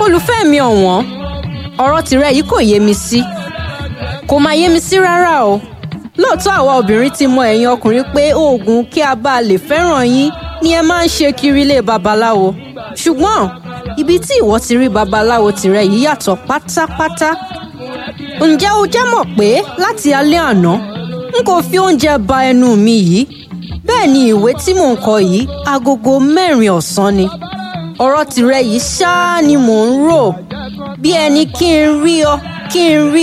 olùfẹ́ mi ọ̀wọ́n ọ̀rọ̀ tìrẹ yìí kò yé mi sí kò máa yé mi sí rárá o lóòótọ́ àwa obìnrin ti mọ ẹ̀yin ọkùnrin pé oògùn kí a bá lè fẹ́ràn yín ni ẹ máa ń ṣe kiri ilé babaláwo ṣùgbọ́n ibi tí ìwọ ti rí babaláwo tìrẹ yìí yàtọ̀ pátápátá ǹjẹ́ o jẹ́ mọ̀ pé láti alẹ́ àná n kò fi oúnjẹ ba ẹnu mi yìí bẹ́ẹ̀ ni ìwé tí mò ń kọ yìí agogo mẹ́rin ọ̀sán ni ọ̀rọ̀ tìrẹ yìí ṣáá ni mò ń rò bí ẹni kí n rí ọ kí n rí